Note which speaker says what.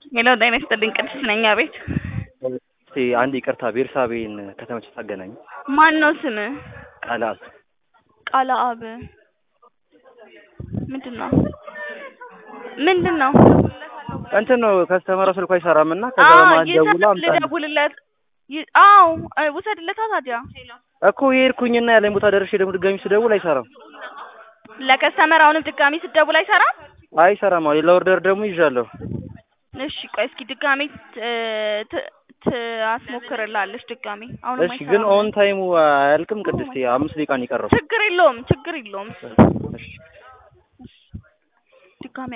Speaker 1: ሄሎ ጤና ይስጥልኝ ቅድስት ነኝ አቤት
Speaker 2: እስቲ አንድ ይቅርታ ቤርሳቤን ከተመቸሽ ታገናኝ
Speaker 1: ማን ነው ስምህ
Speaker 2: ቃላት
Speaker 1: ቃለ አብ ምንድን ነው ምንድን ነው
Speaker 2: እንትን ነው ከስተመሯ ስልኳ አይሰራም እና ከዛ
Speaker 1: አዎ
Speaker 2: በመሀል ደውላ
Speaker 1: ይሰራል
Speaker 2: አምጣልኝ
Speaker 1: ልደውልለት ይ- አዎ እ ውሰድለታ ታዲያ
Speaker 2: እኮ የሄድኩኝና ያለኝ ቦታ ደርሼ ደግሞ ድጋሚ ስደውል አይሰራም
Speaker 1: ለከስተመር አሁንም ድጋሚ ስትደውል አይሰራም
Speaker 2: አይሰራም አሁን ሌላ ኦርደር ደግሞ ይዣለሁ
Speaker 1: እሺ ቆይ እስኪ ድጋሚ ት- ት- ትአስሞክርላለች ድጋሚ አሁንም
Speaker 2: እሺ ግን
Speaker 1: አይሰራም
Speaker 2: ኦን ታይሙ አያልቅም ቅድስት አምስት ደቂቃ ነው የቀረው
Speaker 1: ችግር የለውም ችግር የለውም
Speaker 2: እሺ
Speaker 1: ድጋሚ